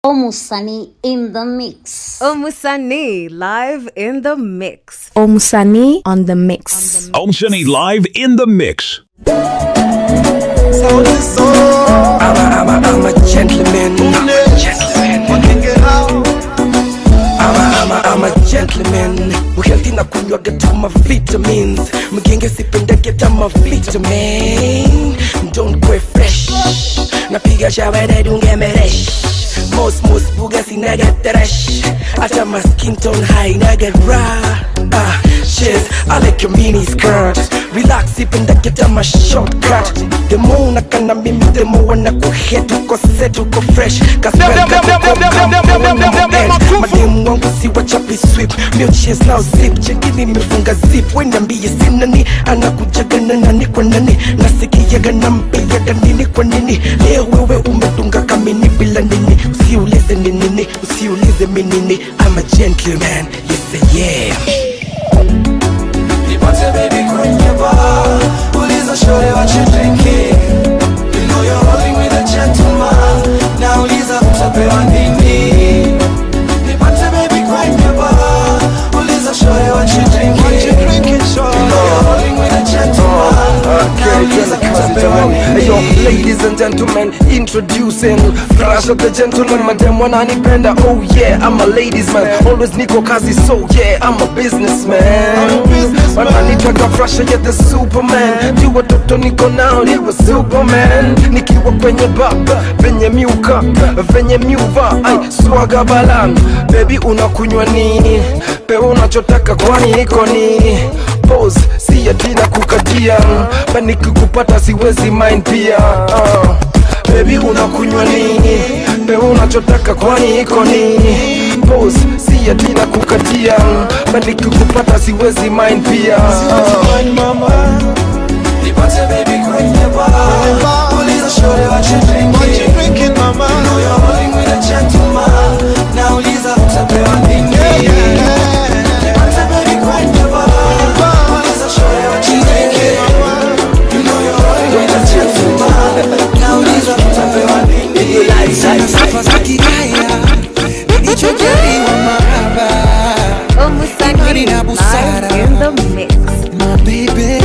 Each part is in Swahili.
Omusani in the mix. Omusani live in the mix. Omusani on the mix. Om Sunny live in the mix. I'm a, I'm a, I'm a gentleman. I'm a I'm a, I'm a gentleman. Uhealthy na kunywa get my vitamins. Mgenge sipenda get my vitamin. Don't go fresh. Napiga shower na dunge meresh. Most most buga sina get trash. Hata my skin tone high na get raw. Ah, shit, I like your mini skirt. Relax sipenda get my shortcut. The more unakana mimi the more wanakuhet uko set uko fresh. Mademu wangu si wachapi sweep. Mio chase now zip. Chekini nimefunga zip. Weniambie sina ni anakujaga na nani kwa nani. Nasikiaga na mpiaga nini kwa nini. Leo wewe umedunga kamini bila nini. Usiulize ni nini. Usiulize mi nini. I'm a gentleman. Yes, yeah. Nipate baby kwenye bar Uliza shore what you drinking You know you're rolling with a gentleman Nauliza utapewa nini Nipate baby kwenye bar Uliza shore what you drinking What you drinking shore You know you're rolling with a gentleman Nauliza utapewa Hey yo, nini ladies and gentlemen, introducing Flash of the gentleman, madam wananipenda Oh yeah, I'm a ladies man Always niko kazi, so yeah, I'm a businessman Wananitaka Flash, yeah, the superman Juu watoto niko nao, niwe superman Nikiwa kwenye baba, venye miuka, venye miuva Ay, swaga balan, baby unakunywa nini? Pe unachotaka kwani iko nini? Pose, si atina kukatia Bani kukupata siwezi mind pia uh. Baby unakunywa nini? Pe unachotaka kwani iko nini? Pose, si atina kukatia Bani kukupata siwezi mind pia uh. mama Nipate baby kwenye bar Uliza shore what you drinking What you drinking mama You know you're rolling with a gentleman Nauliza utapewa nini Nipate baby kwenye bar Uliza shore what you drinking You know you're rolling with a gentleman Nauliza utapewa nini sifa za kigaya nilichojaliwa maraba Omusani Imani na busara. live in the mix. mabebe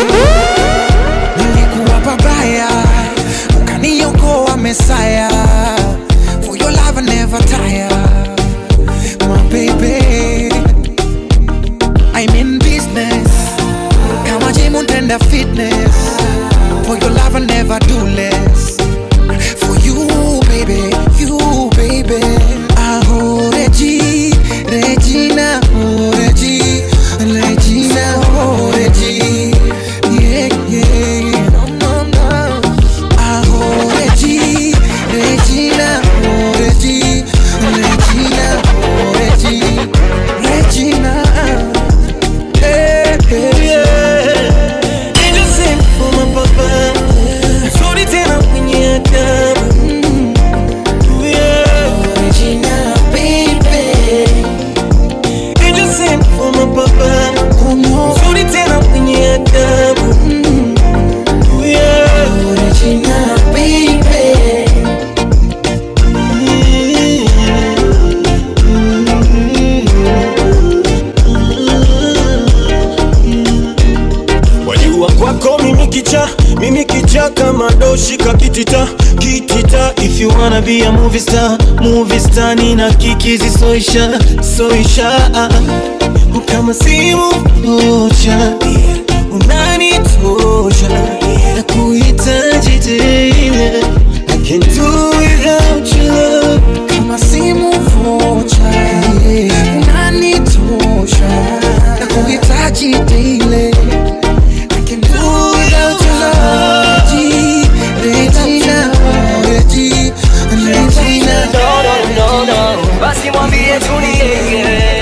nilikuwa pabaya ukaniokoa mesaya for your love I never tire my baby I'm in business kama gym untenda fitness for your love I never do less for you baby you baby aho Regi Regina oh Regi Regina oh Regi yeah yeah no no no aho Regi Regina oh Regi Regina oh Regi Regina hey, hey, yeah. Angel sing for my papa Sorry tena kwenye adabu Yeah Regina baby Angel sing for my papa oh no Sorry tena kwenye adabu Yeah Regina baby wajua kwako mimi kicha mimi kicha kama doshi kakitita kitita if you wanna be a movie star movie star nina kikizi soisha soisha kama simu moja unanitosha na kuhitaji tena I can do without your love kama simu vocha unanitosha na kuhitaji daily I can do without your love Regi, Regina, Regi, Regina Basi mwambie tulie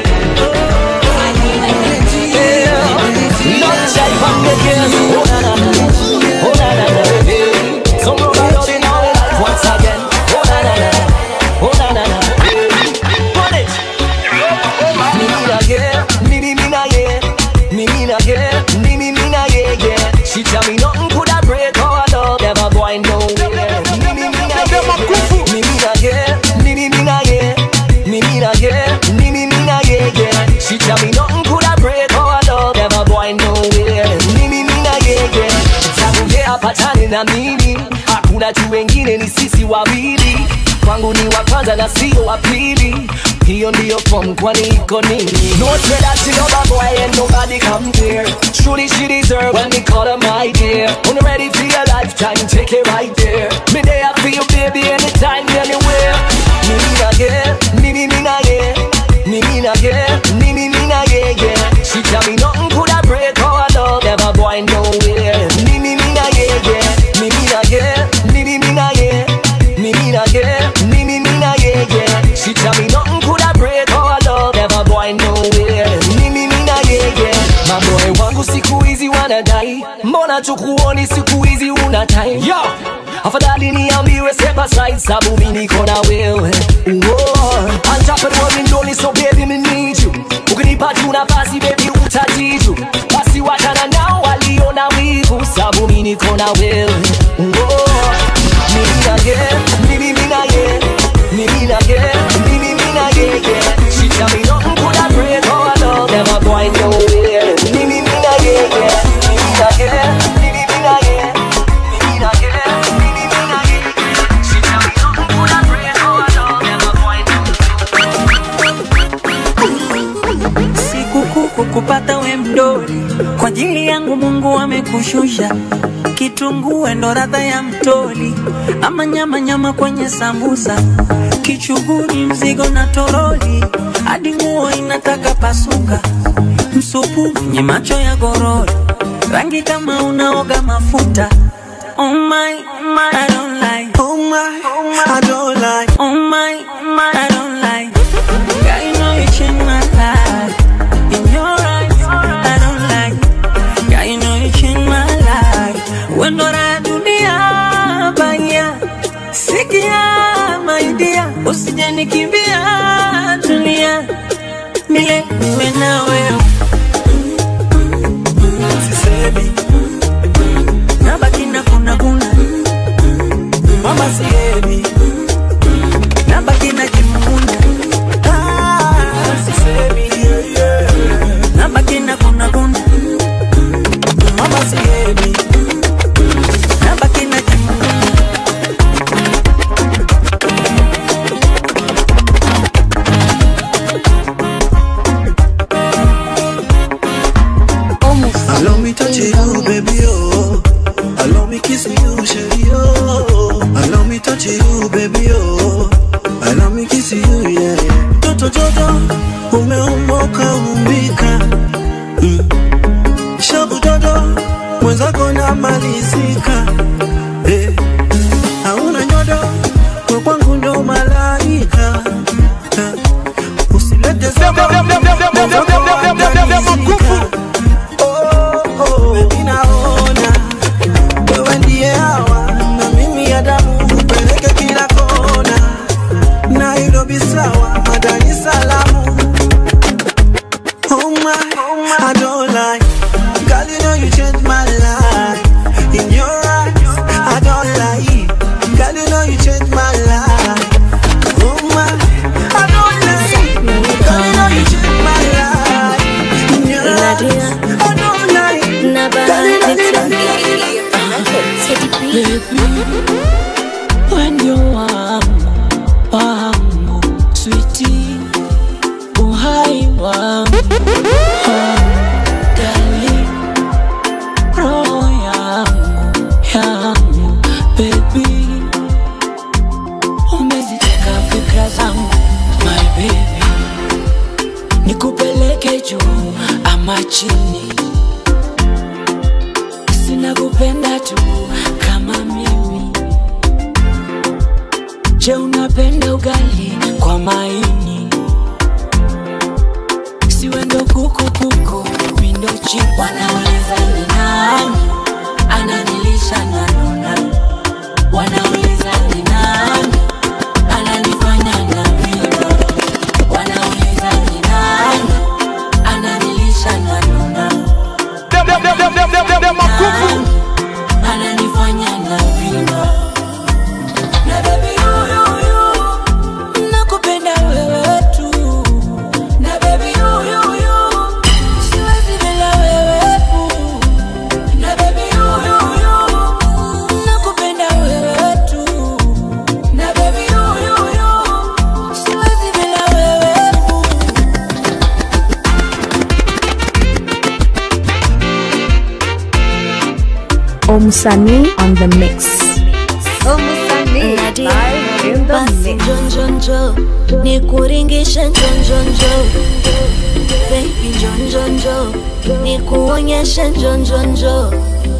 She tell me nothing could have break our love, never going nowhere. Me, me, me, me, me, me, me, me, me, me, me, apatane na mimi hakuna tu wengine ni sisi wawili kwangu ni wa kwanza na sio wa pili hiyo ndiyo form kwani iko nini no say that she love a boy and nobody compare truly she deserve when we call her my dear when you ready for your lifetime take it right there me there for you baby anytime anywhere me me na yeah me me me na yeah me me na yeah me me me na yeah yeah she tell me nothing could I break our love never going nowhere me me me na yeah yeah me me na yeah me me me na yeah me me na yeah me me me na yeah yeah she tell me nothing could I break our love never going nowhere me me me na yeah yeah maboy wangu siku hizi wanadai mbona tukuoni siku hizi una time yo afadhali niambiwe step aside sabu mi niko na wewe Uo, antapedwawindoni so baby me need you ukinipa tu nafasi baby utatiju basi wachana nao waliona wivu sabu mi niko na wewe Uo, mimi na ye mimi mimi na ye mimi na ye mimi mimi na ye yeah. she tell me nothing could I break our love never going nowhere mimi mimi na ye yeah. mimi na ye mimi mimi na ye mimi na ye mimi mimi na ye she tell me nothing could I break our love never going sikukuu kukupata we mdoli kwa ajili yangu mungu amekushusha kitungue ndo radha ya mtoli ama nyama nyama kwenye sambusa kichuguni mzigo na toroli hadi nguo inataka pasuka msupu nye macho ya gorori rangi kama unaoga mafuta Oh my, oh my, I don't like. Oh my, I don't like. Oh my, oh my, I don't like. Girl, you know you changed my life. In your eyes, I don't like. Girl, you know you changed my life. When I dunia baya, sikia my dear, usije nikimbia dunia, mile niwe na wewe. Sisemi, nabaki na kuna kuna, mama sihemi, nabaki na kimuna. Ah, sisemi, nabaki na kuna kuna, mama sihemi, nabaki na kimuna. Allow me touch you, baby, oh. Allow me kiss you, sherry, oh. Allow me touch you, baby, oh. Allow me kiss you, yeah. Toto Jojo, umeumoka umbika. Mm. Shabu Dodo, mwenzako namalizika. Eh. Hauna nyodo, kwa kwangu ndo malaika. Eh. Usilete zogo, mwenzako andalizika. Baby naona wewe ndiye hawa na mimi ya damu upeleke kila kona, Nairobi sawa, Dar es Salaam. Oh my, I don't lie, girl you know you changed my life. In your eyes, I don't lie, girl you know you changed my life. Oh my, I don't lie, girl you know you changed my life. In your eyes, I don't lie. Wendio wangu wangu switi uhai wangu dali roho yangu yangu bebi umeziteka fikra zangu my baby nikupeleke juu ama chini sina kupenda tu kama mimi je unapenda ugali kwa maini siwendo kuku kuku mindo chip wanauliza ni nani ananilisha nanona wanauliza ni nani ananifanya na vino wanauliza ni nani ananilisha nanona Nani ananifanya na vino na baby you, you, you, Omusani on the mix. Omusani live in the basi mix. njonjonjo nikuringishe njonjonjo baby njonjonjo nikuonyeshe njonjonjo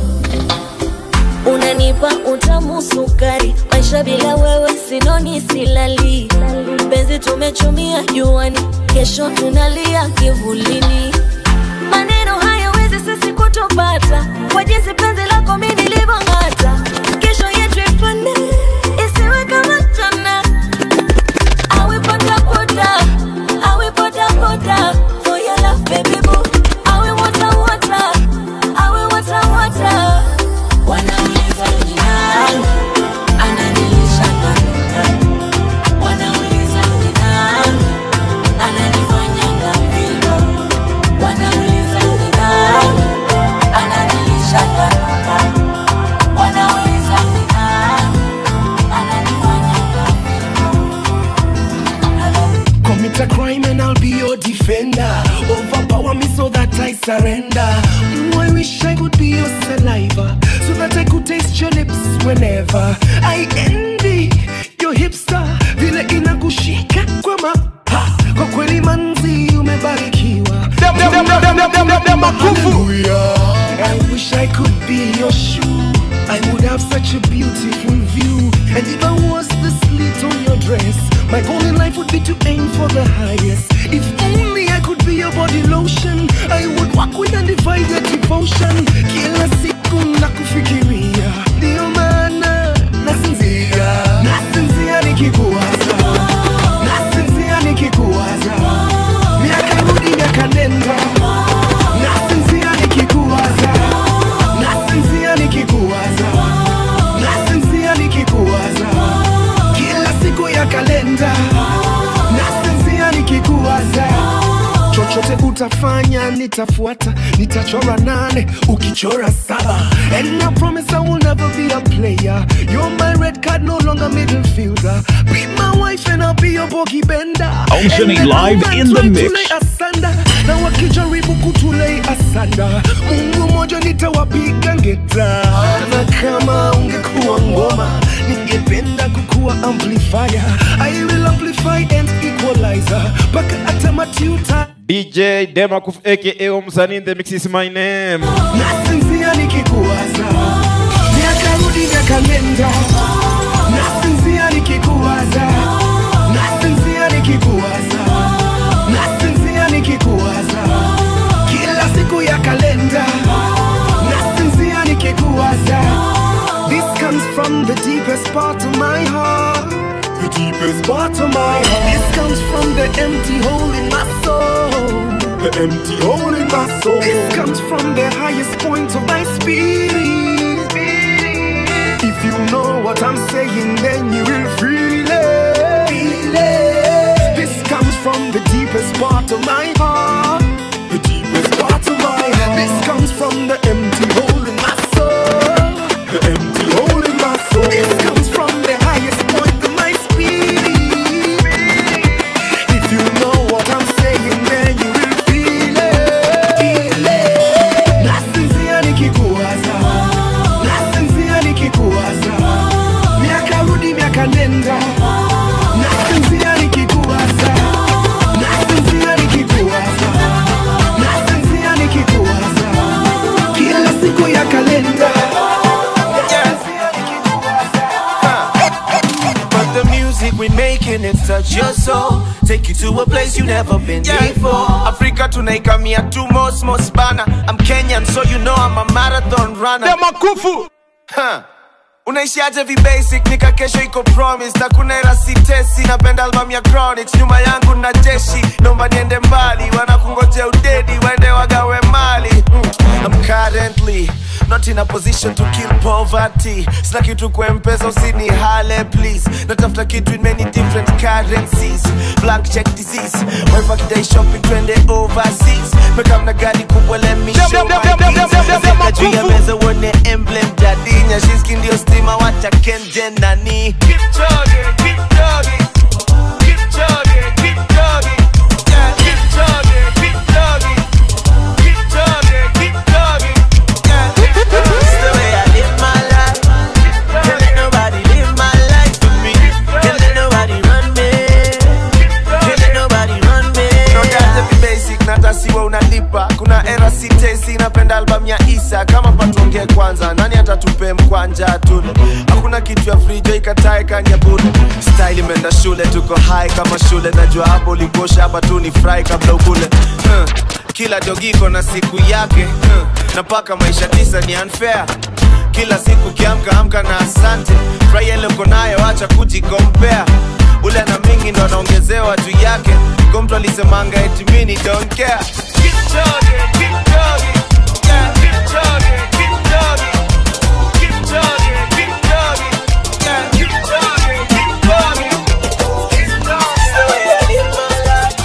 unanipa utamu sukari maisha bila wewe sinoni silali penzi tumechumia juani kesho tunalia kivulini maneno hayawezi sisi kutupata kwa jinsi penzi lako mi nilivyong'ata kesho yetu ifane isiwe kama jana awe bodaboda awe bodaboda for your love baby boo awe water water awe water water wanauliza ni nani ananilisha nani wanauliza ni nani ananifanyanga vile wanauliza ni nani ananilisha nani wanauliza ni nani ananifanyanga Commit a crime and I'll be your defender. Overpower me so that I surrender. Mm, I wish I could be your saliva so that I could taste your lips whenever. I envy your hipster vile inakushika kwa ma ha, kwa kweli manzi umebarikiwa. Hallelujah. I wish I could be your shoe. I would have such a beautiful view. And if I was the slit on your dress, my goal in life would be to aim for the highest. If only I could be your body lotion, I would walk with undivided devotion. Kila siku nakufikiria, ndio maana nasinzia, nasinzia nikikuwaza, nasinzia nikikuwaza, miaka rudi miaka nenda, nasinzia nikikuwaza, nasinzia nikikuwaza, nasinzia nikikuwaza, kila siku ya kalenda, nasinzia nikikuwaza chochote utafanya nitafuata nitachora nane ukichora saba and I promise I will never be a player you're my red card no longer middle fielder be my wife and I'll be your bogey bender Oceany And then live I'll in the try to mix. lay asanda na wakijaribu kutulei asanda mungu moja nitawapiga ngeta na kama ungekuwa ngoma ningependa kukuwa amplifier I will amplify and equalizer mpaka hata matuta DJ Demakuf aka Omsani in the mix is my name. nasinzia nikikuwaza miaka rudi miaka nenda nasinzia nikikuwaza nasinzia nikikuwaza nasinzia nikikuwaza kila siku ya kalenda nasinzia nikikuwaza this comes from the deepest part of my heart the deepest part of my heart this comes from the empty hole in my soul the empty hole in my soul this comes from the highest point of my spirit if you know what I'm saying then you will feel it feel it this comes from the deepest part of my heart the deepest part of my heart this comes from the empty hole in my soul the empty hole in my soul this comes from the highest point of my spirit if you know what I'm saying then you will feel it feel it nasinzia nikikuwaza nasinzia nikikuwaza miaka rudi miaka nenda nasinzia nikikuwaza nasinzia nikikuwaza nasinzia nikikuwaza kila siku ya kalenda But the music we making it touch your soul Take you to a place you never been before Africa tunaikamia tu most most bana I'm Kenyan so you know I'm a marathon runner Demakufu huh. unaishiaje vibasic nika kesho iko promise na kuna era sitesi napenda album ya chronics nyuma yangu na jeshi naomba niende mbali wanakungojea udedi waende wagawe mali mm. I'm currently not in a position to kill poverty sina kitu kwa mpesa usini hale please natafuta kitu in many different currencies blank check disease wife akidai shopping twende overseas mekamna gari kubwa let me show my keys Nafika juu ya meza uone emblem jadinya shiski ndio stima wacha kenje nani Keep chugging, keep chugging. Keep chugging, keep chugging. Yeah, keep chugging, keep chugging. Keep chugging, keep chugging. Yeah, it's the way I live niko hai kama shule najua hapo ulikosha hapa tu ni fry kabla ukule huh. kila dogiko na siku yake huh. na paka maisha tisa ni unfair kila siku kiamka amka na asante furahia ile uko nayo acha kujikompea ule ana mingi ndo anaongezewa juu yake ko mtu alisemanga eti mini don't care Keep jogging, keep jogging. Yeah, keep jogging, keep jogging. Keep jogging, keep jogging. Yeah, keep jogging, keep jogging. Keep jogging.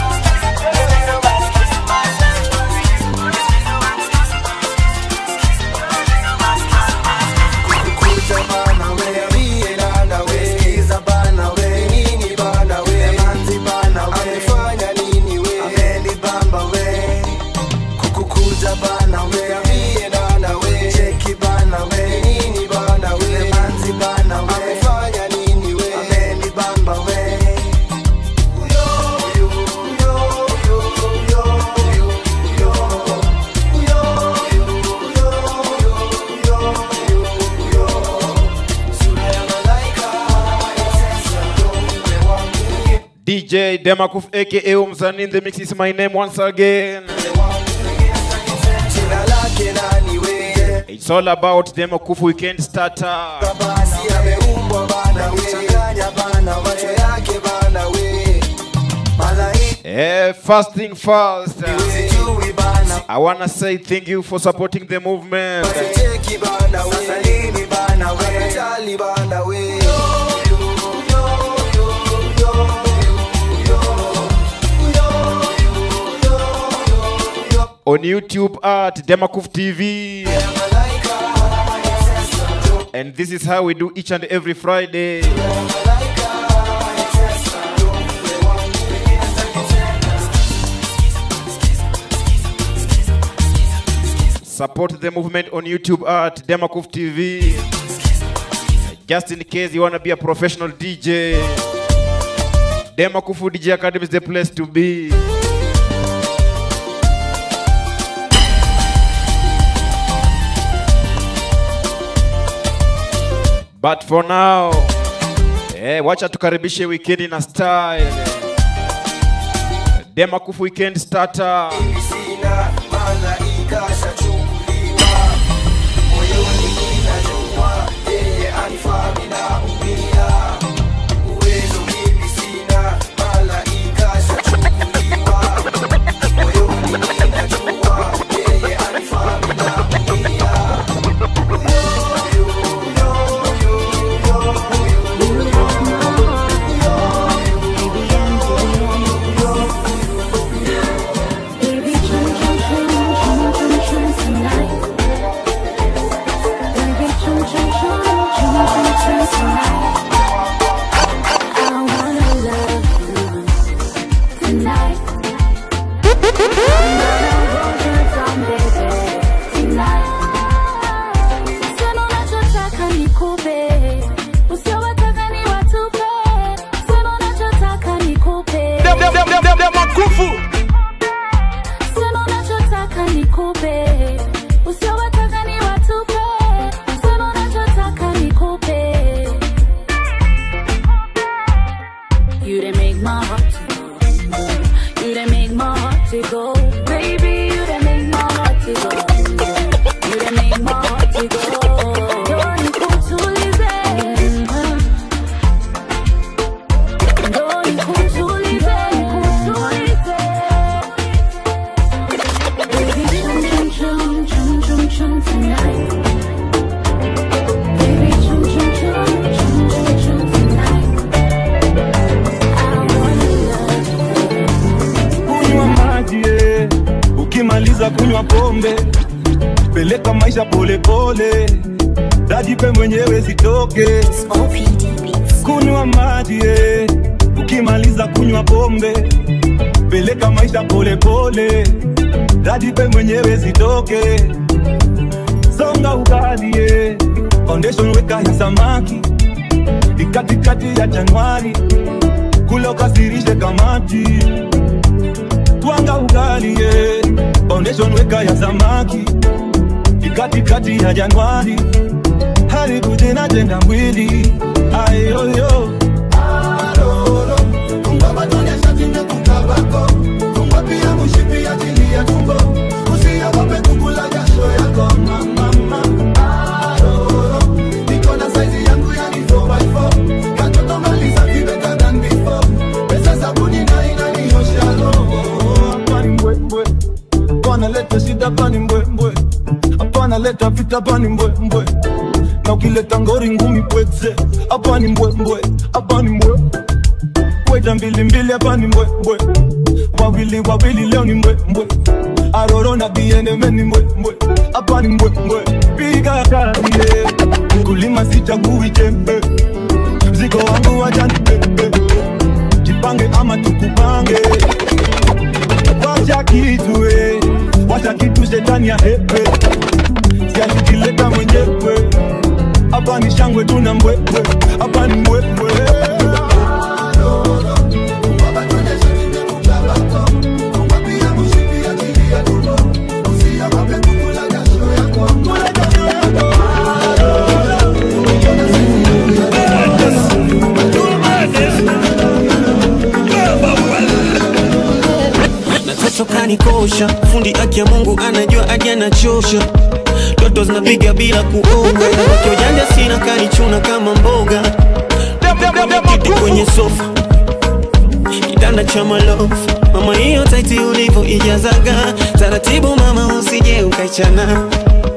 DJ Demakuf aka Umsani in the mix is my name once again. It's all about Demakuf weekend starter. Eh, first thing first. I wanna say thank you for supporting the movement. On YouTube at Demakuf TV. And this is how we do each and every Friday. Support the movement on YouTube at Demakuf TV. Just in case you want to be a professional DJ, Demakufu DJ Academy is the place to be. But for now, eh, wacha tukaribishe wikendi na style. Demakufu weekend starter. Sema unachotaka nikupe, usiowataka ni watupe. Sema unachotaka nikupe. Sema unachotaka nikupe, usiowataka ni watupe. Sema unachotaka nikupe. You done make my heart to go. You done make my heart to go. Baby, you done make my heart to go. You done make my heart to go. Ndio nikutulize. Ndio nikutulize, nikutulize. Baby, chum, chum, chum, chum, chum, chum tonight. Baby, chum, chum, chum, chum, chum, chum tonight. kunywa maji eh. ukimaliza kunywa pombe peleka maisha polepole dajipe mwenyewe zitoke kunywa maji eh. ukimaliza kunywa pombe peleka maisha polepole dajipe mwenyewe zitoke songa ugali eh. foundation weka ya samaki ni katikati ya januari kule ukasirishe kamati twanga ugali ye foundation weka ya samaki ni katikati ya januari haribu jina jenga mwili ayoyo ukileta vita hapa ni mbwembwe na ukileta ngori ngumi pweze hapa ni mbwembwe hapa ni mbwe weta mbili mbili hapa ni mbwembwe wawili wawili leo ni mbwembwe aroro na bieneme ni mbwembwe hapa ni mbwembwe piga kazi yeah. kulima sichagui jembe mzigo wangu wajani pepe jipange ama tukupange wacha kitu eh. wacha kitu shetani ya hepe sialikileta mwenyewe hapa ni shangwe tuna mbwembwe hapa ni mbwembwe natoto kanikosha fundi aki ya mungu anajua hadi anachosha toto zinapiga bila kuoga wakiojanja sina kanichuna kama mboga kiti kwenye sofa kitanda cha malofu mama hiyo taiti ulivyo ijazaga taratibu mama usije ukaichana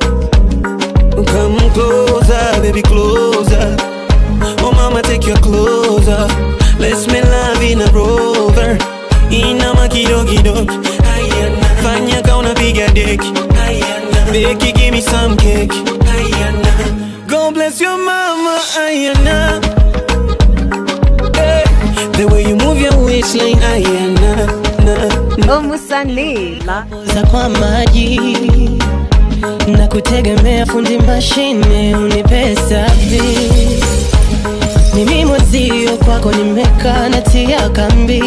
Come closer, baby, closer. Oh, mama, take your clothes off. Let's make love in a rover. Inama kidogo kidogo. Ayana. Fanya ka unapiga deki. Ayana. Beki, give me some cake. Ayana. God bless your mama. Ayana. Hey. The way you move your waistline. Ayana. Na, na. Omusanila za kwa maji na kutegemea fundi mashine unipe service. Mimi mwenzio kwako nimekaa natia kambi.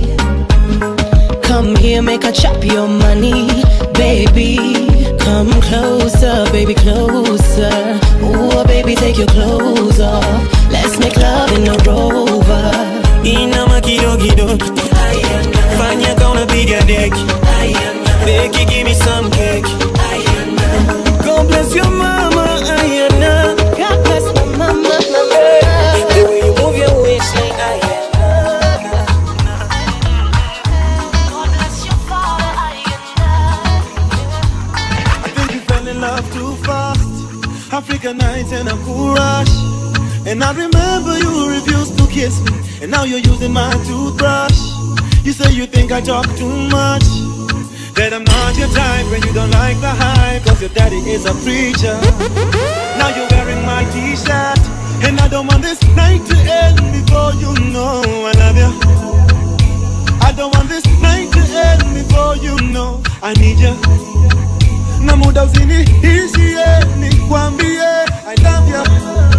Come here, make a chop your money, baby. Come closer, baby, closer. Ooh, baby, take your clothes off. Let's make love in a rover. Inama kidogo kidogo. Ayana. Fanya ka unapiga deki. Ayana. Beki, give me some cake. Ayana. God bless your mama. Ayana. God bless my mama, mama. The way you move your waistline. Ayana. I think you fell in love too fast. Africa nights and a cool rush. And I remember you refused to kiss me. And now you're using my toothbrush. You say you think I talk too much. That I'm not your type when you don't like the hype. Cause your daddy is a preacher. Now you're wearing my t shirt. And I don't want this night to end before you know I love you. I don't want this night to end before you know I need you. na muda usiniishie nikwambie I love you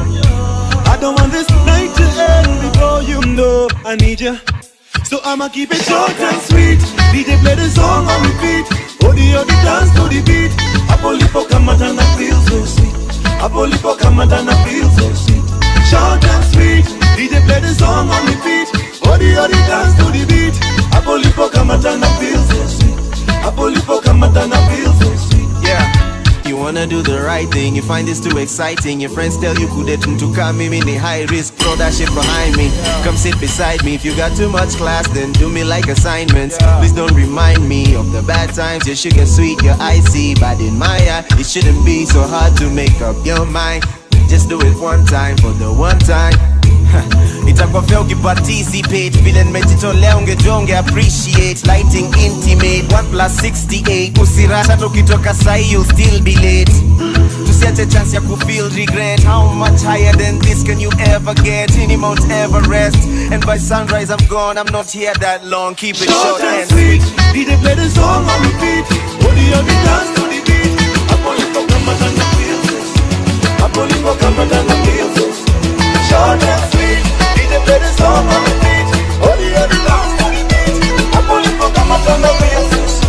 I don't want this night to end before you know I need you So I'ma keep it short and sweet DJ play the song on repeat Odi odi dance to the beat Hapo lipo kamata na feel so sweet Hapo lipo kamata na feel so sweet Short and sweet DJ play the song on repeat Odi odi dance to the beat Hapo lipo kamata na feel so sweet Hapo lipo kamata na feel so sweet Yeah. You wanna do the right thing, you find this too exciting. Your friends tell you couldn't to come me the high risk, throw that shit behind me. Come sit beside me. If you got too much class, then do me like assignments. Please don't remind me of the bad times. Your sugar sweet, your icy, but in my eye, it shouldn't be so hard to make up your mind. Just do it one time for the one time. itakuwa fea ukiparticipate vile nimejitolea ungejua unge appreciate lighting intimate 1 plus 68 usirasha hata ukitoka sahi you'll still be late tusiache chance ya kufeel regret how much higher than this can you ever get in Mount Everest and by sunrise I'm gone I'm not here that long keep it short and sweet DJ play the song on repeat Odi odi dance to the beat Hapo lipo kama tana feels Hapo lipo kama tana feels Short and sweet DJ play the song on repeat Odi odi dance to the beat Hapo lipo kama tana feels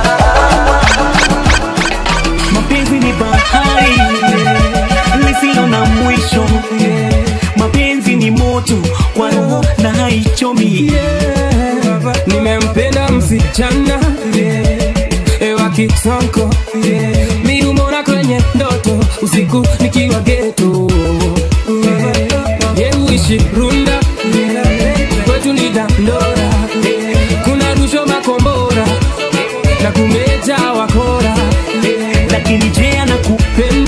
mapenzi ni bahari lisilo na mwisho mapenzi ni moto kwa roho na haichomi nimempenda msichana ewa kisonko miumona kwenye ndoto usiku nikiwa geto yeuishi runda kwetu ni dandora kuna rusho makombora na kumeja wakora lakini je anakupenda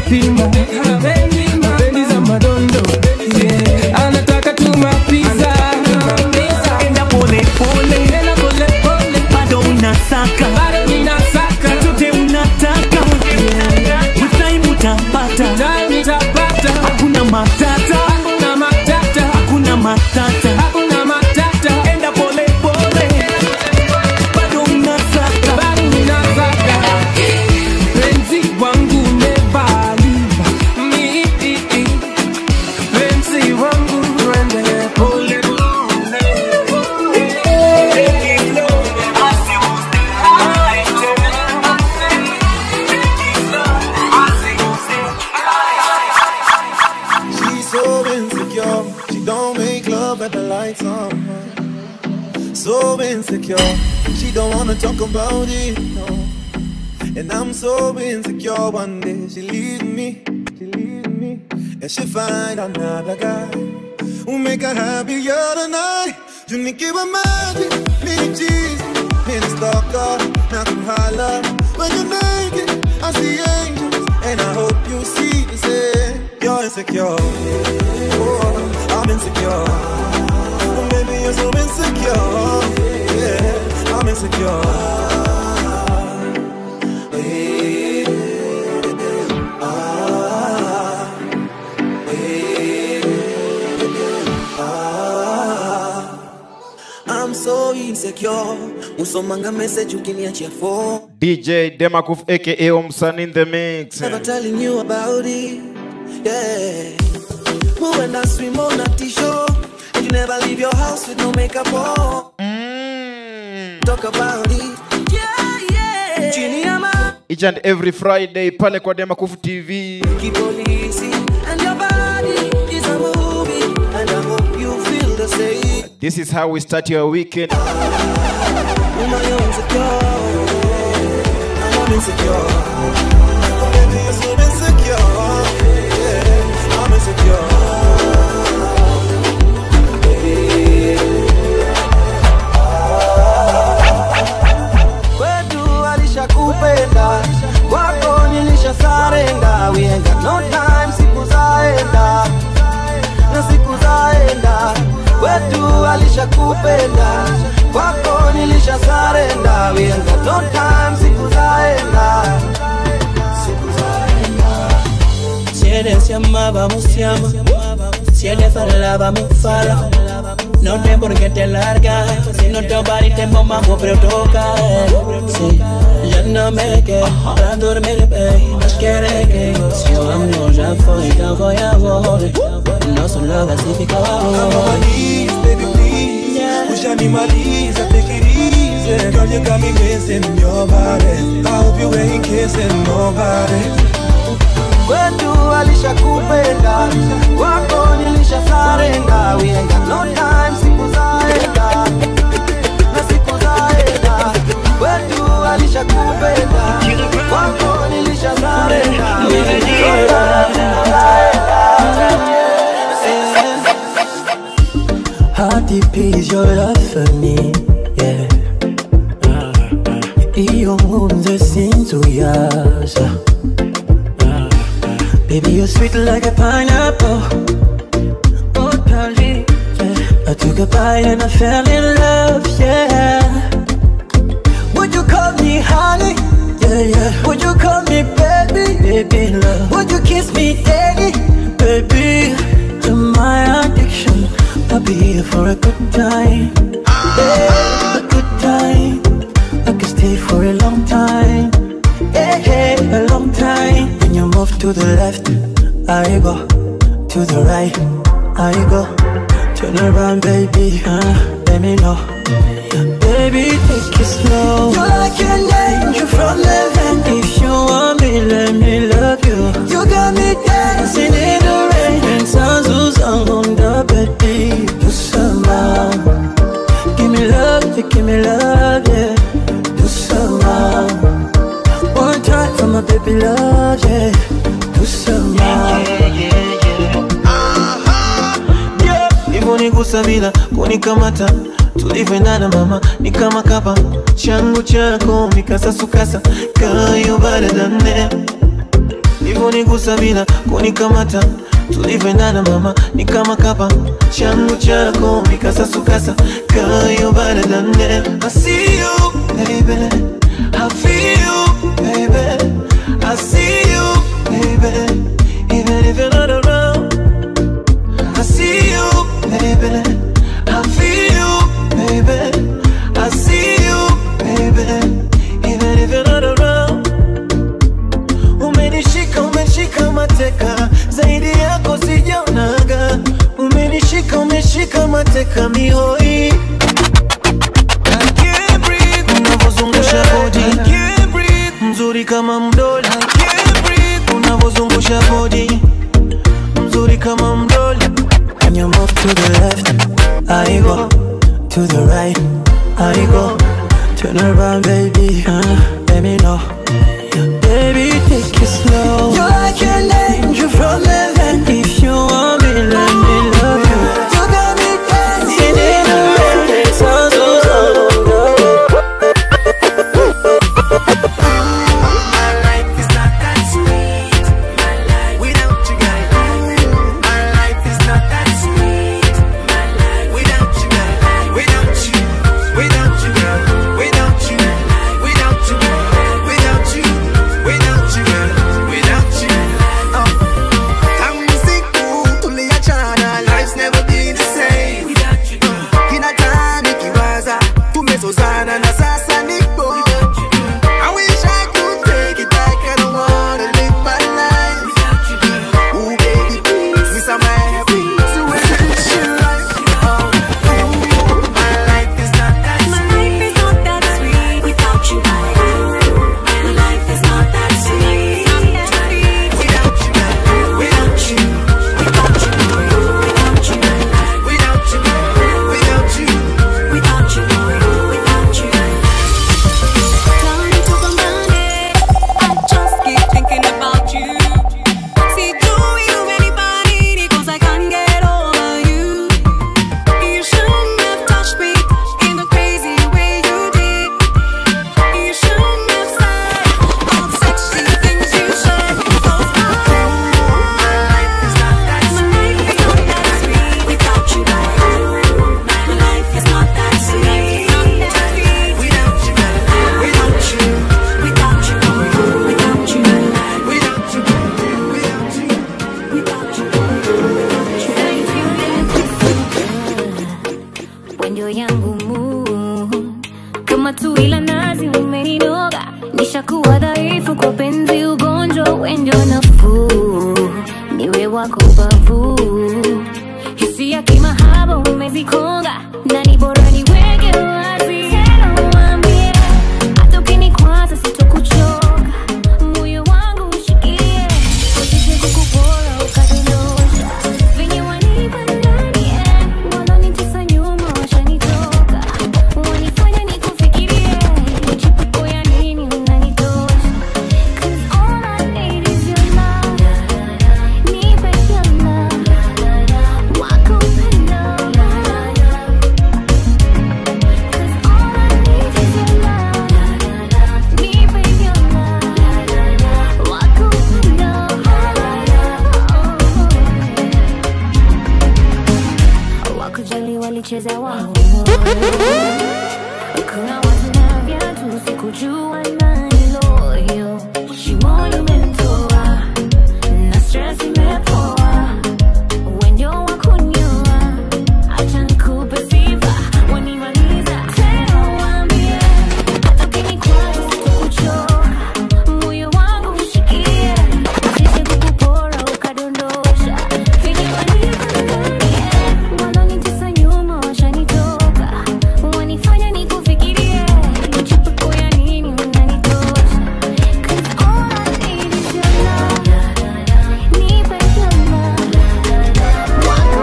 pima bendi za madondo yeah. anataka tu mapiza enda pole pole enda pole pole bado unasaka bado ninasaka chote unataka with time utapata time utapata hakuna matata hakuna matata hakuna matata hakuna matata enda pole pole bado unasaka bado ninasaka penzi wangu never leave me penzi wangu twende pole She's so insecure. She don't make love at the lights on. So insecure. She don't wanna talk about it. No. And I'm so insecure. One day she leave me. She leave me. And she find another guy who make her happier tonight. You need give her money, me cheese, me the stalker, now come holla. When you're naked, I see angels, and I hope you see the same. You're insecure, oh, I'm insecure. Oh, maybe you're so insecure, yeah, I'm insecure. Ah, I'm so insecure usomanga message ukiniachia phone DJ Demakuf aka Omsan in the mix. Never telling you about it. Yeah. Move and I swim on a t-shirt. And you never leave your house with no makeup on. Talk about it. Yeah, yeah. Chini ya ma- Each and every Friday pale kwa Demakuf TV. kipolisi. And your body is a movie. And I hope you feel the same. This is how we start your weekend. Woman, you're insecure. I'm insecure. Baby, you're so insecure. Yeah, I'm insecure. Kwetu alishakupenda, kwako nilishasarenda. We ain't got no time, siku zaenda na siku zaenda. Kwetu alishakupenda, kwako nilishasarenda. We ain't got no time, siku zaenda. Si eres se amaba, se ama. Si eres falaba, me fala. No tem por qué te largas. Si no te body te mamá, pero toca. Sí, ya no me quedo para dormir, baby. Mas quiere que si o amor já foi, então foi amor. Nosso love assim fica amor. baby, please. Ushanimaliza, take it easy. Girl, you got me missing your body. I hope you ain't kissing nobody. Kwetu alishakupenda, wako nilishasarenda. We ain't got no time, siku zaenda na siku zaenda. Kwetu alishakupenda, wako nilishasarenda. We ain't got no time, siku zaenda. How deep is your love for me? Yeah. Iyo nkunze sinzuyaza Baby, you're sweet like a pineapple. Oh, darling. Yeah. I took a bite and I fell in love, yeah. Would you call me honey? Yeah, yeah. Would you call me baby? Baby, love. Would you kiss me daily? Baby, you're my addiction. I'll be here for a good time. Yeah, a good time. I can stay for a long time. Yeah, yeah, a long time. When you move to the left, I go. To the right, I go. Turn around, baby. Uh, let me know. Baby, take it slow. You're like an angel from heaven. If you want me, let me love you. You got me dancing in the rain. And sounds on the baby. Do some Give me love, yeah, give me love, yeah. Do some One time for my baby love, yeah. Do some hivyo nigusa bila kunikamata tulivyoendana mama ni kama kapa changu chako mikasasukasa kayo baradane ulivyonigusa bila kunikamata tulivyoendana mama ni kama kapa changu chako mikasasukasa kayo baradane I see you baby I feel you baby I see you baby even if you're not around I see you baby I feel you baby I see you baby even if you're not around umenishika umeshika mateka zaidi yako sijaonaga umenishika umeshika mateka mihoi I can't breathe unavyozungusha body I can't breathe mzuri kama mdoli I can't breathe unavyozungusha body mzuri kama mdoli When you move to the left I go to the right I go turn around baby uh, let me know Baby, take it slow. You're like an angel from heaven. If you want me, let me love you. You got me dancing in the rain. So, so, so, My life is not that sweet. My life without you, guys. My life is not that sweet. My life without you, guys. Without you, without you, girl. Without you, without you, without you, without you, girl. Without you. Oh. Tamsiku tuliachana, life's never been the same. Kila time nikiwaza tumezozana na sasa nipo I wish I could take it back. I don't wanna live my life. Ooh, baby, please, miss my happy situation. Oh, ooh, my life is not that sweet. without you. My life is not that sweet without you. Without you, without you, without you, without you, without you, without you, without you. Time to combine I just keep thinking about you. See, do you anybody because I can't get over you. You shouldn't have touched me in the crazy way you did. You shouldn't have said all the sexy things you said. Cause my life is not that sweet without you. My life is not that sweet without you. Without you, without you, without you, without you, without you, Wendo yangu mu kama tui la nazi umeninoga, nishakuwa dhaifu kwa penzi, ugonjwa wendo nafuu, niwe wako bavu, hisia kimahaba umezikonga, na ni bora niweke wazi tena, uambie hata ukinikwaza sitokuchoka, moyo wangu ushikilie, usije kukupora ukadondosha venye wanipa ndani eh, wananitesa nyuma washanitoka, wanifanya nikufikirie, chipuko ya nini unanitosha, 'Cause all I need is your love, nipe your love, wako upendo, 'Cause all I need is your love, nipe your love, wako upendo. wakujali walicheza wao kuna watu na viatu sikujua nani loyo shimoni umemtoa na stress imepoa wendio wakunyoa acha nikupe sifa wanimaliza tena waambie hata ukinikwaza sitakuchoka moyo wangu ushikie usije kukupora ukadondosha venye wanipa ndani eh, wananitesa nyuma washanitoka wanifanya nikufikirie chipuko ya nini unanitosha 'Cause all I need is your love, nipe your love, wako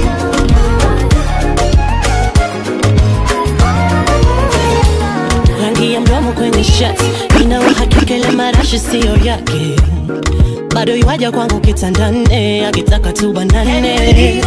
rangi ya mdomo kwenye shati ina uhakika ile marashi siyo yake bado iwaja kwangu kitandane akitaka tu banane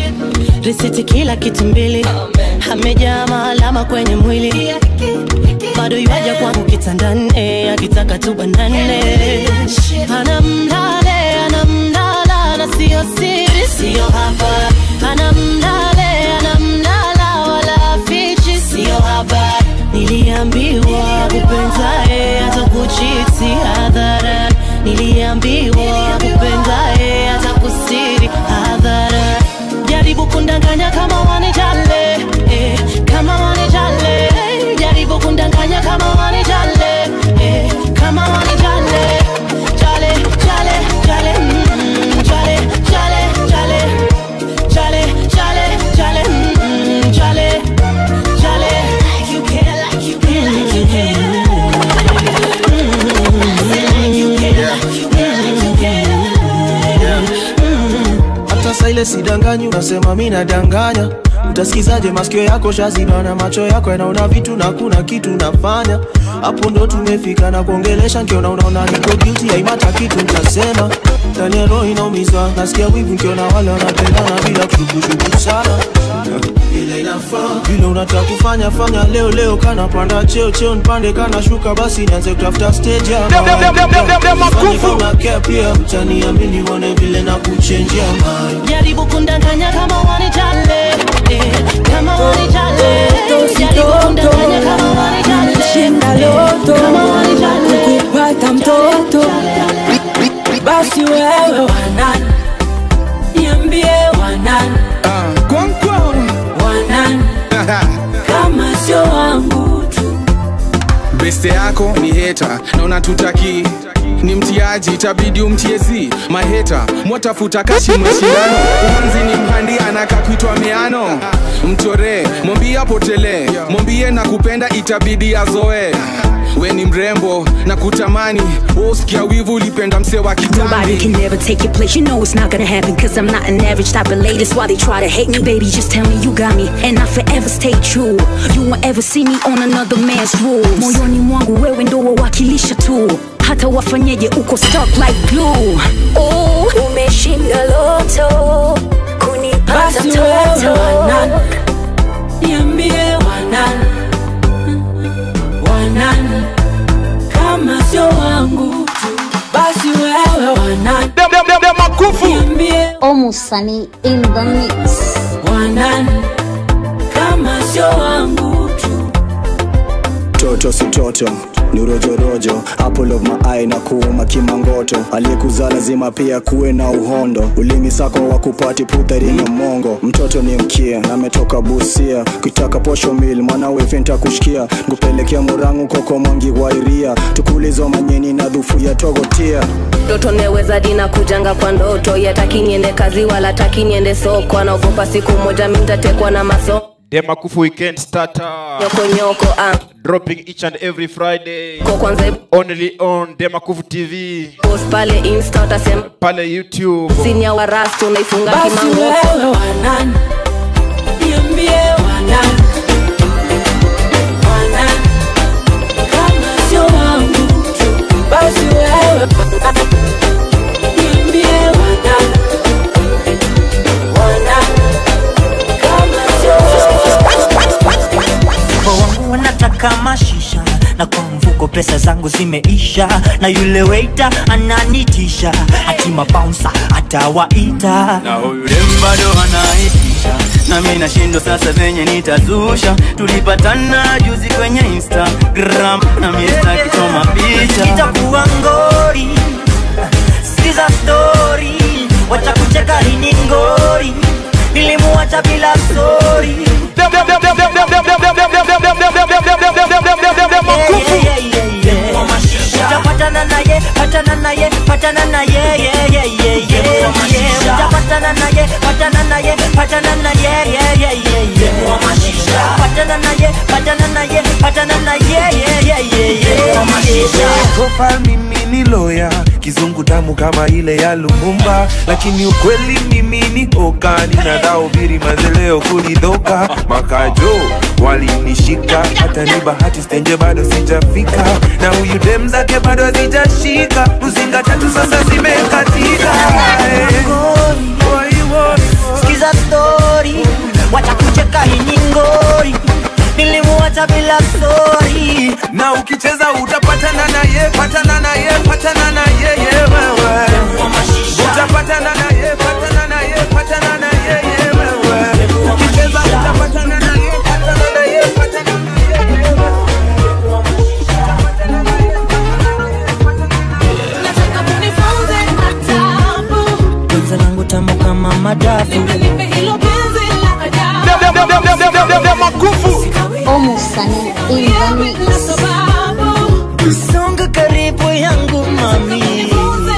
risiti kila kitu mbili amejaa maalama kwenye mwili bado yuaja kwangu kitandani akitaka tubanane anamlale anamlala na siyo siri siyo hapa anamlale anamlala wala fichi siyo hapa niliambiwa kupenzae hata kuchiti hadhara niliambiwa kupenzae hata kusiri hadhara jaribu kundanganya kama wanijale eh, kama wanijale eh, jaribu kundanganya kama wanijale eh, kama wanijale jale jale jale mm, jale jale jale jale jale jale mm, jale jale like you care like you care like you care hata saa ile sidanganyi unasema mi nadanganya utasikizaje masikio yako shazibana macho yako yanaona vitu na kuna kitu nafanya hapo ndo tumefika na kuongelesha nkiona unaona niko guilty haimata kitu ntasema ndani ya roho inaumizwa nasikia wivu nkiona wale wanapendana bila kushukushuku sana vile inafaa vile unataka kufanya fanya leo leo kana panda cheo cheo nipande kana shuka basi nianze kutafuta stage ya Dem, dem, dem, dem, dem, dem, dem, makufu. care pia utaniamini uone vile na kuchenjia mind jaribu kundanganya kama wanijale eh, kama wanijale jaribu kundanganya kama wanijale Nimeshinda loto kama wanijale kupata mtoto basi wewe wanani niambie wanani wanani kama sio wangu tu beste yako ni heta na unatutaki ni mtiaji itabidi umtiezi maheta mwatafuta kashi mashindano umanzi ni mhandi anaka kuitwa miano mchoree mwambie apotelee mwambie na kupenda itabidi azoe we ni mrembo na kutamani usikia wivu ulipenda mse wa Nobody kitambi can never take your place. You know it's not gonna happen. Cause I'm not an average type of lady. That's why they try to hate me. Baby, just tell me you got me. And I forever stay true. You won't ever see me on another man's rules. Moyoni mwangu wewe ndo wawakilisha tu. Hata wafanyeje uko stuck like glue. Oh, umeshinda loto. Kunipata basi wewe wanani niambie wanani wanani kama sio wangu tu basi wewe wanani niambie Omusani in the mix. wanani kama sio wangu tu toto si toto ni rojorojo apple of my eye na kuuma kimangoto aliyekuzaa lazima pia kuwe na uhondo ulimi sako wa kupati puthari na mongo mtoto ni mkia na ametoka busia kuitaka posho mil mwanawe fenta kushikia nkupelekea murangu koko mwangi wairia tukulizo manyeni na dhufu ya togotia ndoto neweza dina kujanga kwa ndoto yataki niende kazi wala taki niende soko anaogopa siku moja mi ntatekwa na maso Demakufu weekend starter. nyokonyoko ah. Dropping each and every Friday. Ko kwanza Only on Demakufu TV. post pale insta utasema Pale YouTube. sinia wa rastu unaifunga basi kimango wewe wanani niambie wanani wanani kama sio wangu tu basi wewe wanani niambie wanani wanani kama sio Kwa wangu wanataka mashisha na kwa mfuko pesa zangu zimeisha na yule waiter ananitisha ati mabouncer atawaita na huyu dem bado anaitisha na mi nashindwa sasa venye nitazusha tulipatana juzi kwenye instagram na mi sitaki choma picha itakuwa ngori sikiza story wacha kucheka hii ni ngori nilimuacha bila story utapatana naye patana naye patana naye yeah, yeah, yeah, yeah, yeah. utapatana naye patana naye patana naye yeah, yeah, yeah, yeah. patana naye patana naye patana naye yeah, yeah, yeah, yeah, yeah. profile mimi ni loya kizungu tamu kama ile ya lumumba lakini ukweli mimi ni oka ninadhaubiri mazeleo kulidhoka makajo walinishika hata ni bahati stenje bado sijafika na huyu dem zake bado hazijashika mzinga tatu sasa zimekatika Eh. sikiza story wacha kucheka hii ni ngori nilimuacha bila sori na ukicheza utapatana na ye patana na ye patana na ye ye wewe utapatana na ye patana na ye patana na ye ye wewe ukicheza utapatana na ye patana na ye patana na ye ye wewe Nataka unifunze adabu. penzi langu tamu kama madafu Nipe hilo penzi la ajabu. Omo Sunny in the mix. songa karibu yangu mami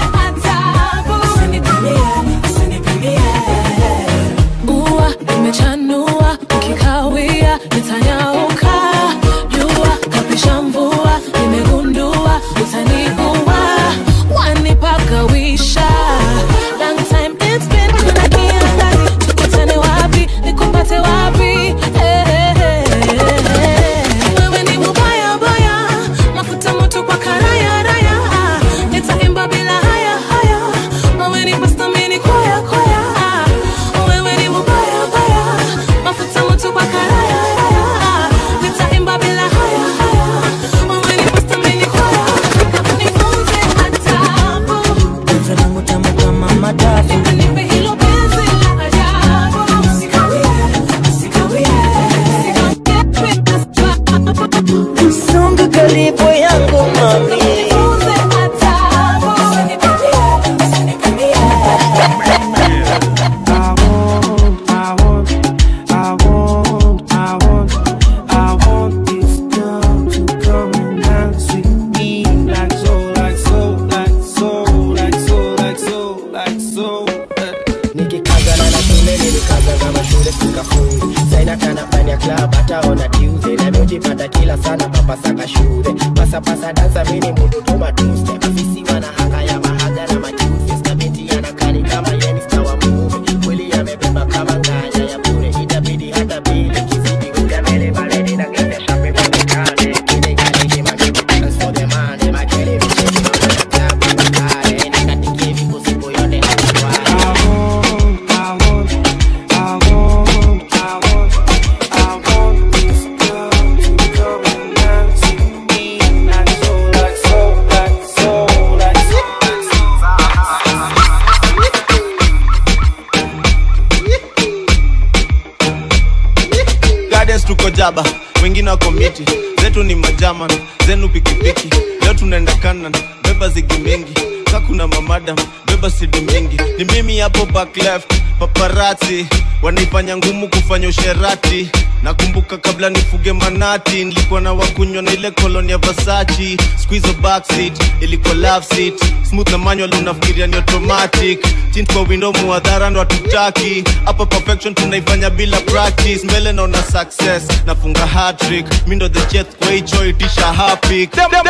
Ua imechanua ukikawia nitanyauka jua kapisha mvua nimegundua utaniua wanipagawisha long time it's been kuna kiangazi tukutane wapi nikupate wapi Eh, eh, eh, eh. wewe ni mubaya baya mafuta moto kwa karaya raya nitaimba bila haya haya wewe ni pasta mini kwaya kwaya wewe ni mubaya baya mafuta moto kwa karaya raya nitaimba bila haya haya wewe ni pasta mini kwaya nifunze adabu penzi langu tamu kama madafu nipe hilo penzi la ajabu sikawie sikawie songa karibu yangu mami nikikazana na shule nilikaza kama shule sikafungi saina kana ndani ya club hataona tuesday na miujipata kila sana papasaka shule pasapasa dansa mini mutu tuma tuesday mafisi wana hanga ya mahaga na majuzi skabiti anakani kama yeni star wa movie kweli yamebeba kama nganya ya bure itabidi hata bili kizidi kuja mbele baridi na genge shape patikane kile kaliki magibu dance for the money makele vichezi mama ya club makale nikatikie vikusiku yote hatuwai Gardens tuko jaba wengine wako miti zetu ni majaman zenu pikipiki leo tunaenda kanan beba zigi mingi kakuna mamadam beba sidi mingi ni mimi hapo back left paparati wanaifanya ngumu kufanya usherati nakumbuka kabla nifuge manati nilikuwa na wakunywa na ile koloni ya vasachi squeeze backseat ilikuwa love seat smooth na manual unafikiria ni automatic tint kwa window muadhara ndo hatutaki hapa perfection tunaifanya bila practice mbele naona success nafunga hat-trick mi ndo the jet kwa hicho itisha hapik